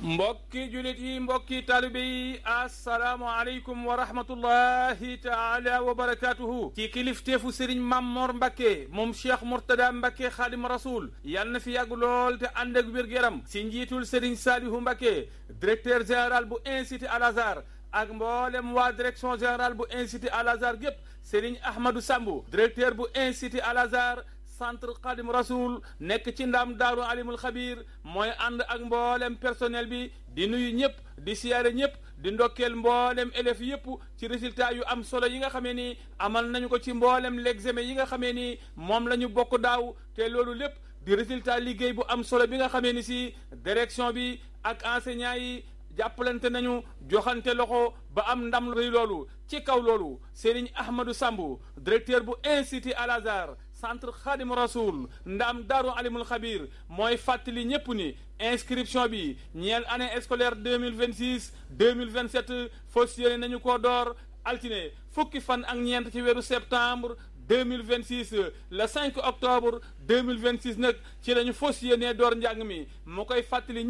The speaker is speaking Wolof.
mbokki julit yi mbokki taalibe yi asalaamualeykum wa rahmatullahi taala wa barakatuhu ci kilifteefu sëriñ Mammoor Mbacke moom cheikh Mourtada Mbacke xaadim rasul yal na fi yàgg lool te ànd ak wér-gu-yaram si njiitul sëriñ Saalihu Mbacke directeur général bu institut Al Azhar ak mboolem waa direction générale bu institut Al Azhar gépp sëriñ Ahmadou Sambu directeur bu institut Al Azhar centre Xadim Rasoul nekk ci ndam daaru alimul xabir mooy ànd ak mboolem personnel bi di nuyu ñëpp di siyaare ñëpp di ndokkeel mboolem élèves yëpp ci résultat yu am solo yi nga xamee ni amal nañu ko ci mboolem l'examen yi nga xamee ni moom la ñu bokk daaw te loolu lépp di résultat liggéey bu am solo bi nga xamee ni si direction bi ak enseignants yi jàppalante nañu joxante loxo ba am ndam rëy loolu ci kaw loolu Serigne Ahmadou Sambu directeur bu institut Al Azhar centre Khadim Rasoul ndam daaru alimul xabir mooy fàttali ñëpp ni inscription bi ñeel année scolaire deux mille vingt six deux mille vingt sept fas yéene nañu ko door altine fukki fan ak ñeent ci weeru septembre deux mille vingt six le cinq octobre deux mille vingt six nag ci la ñu fas yéene door njàng mi mu koy fàttali.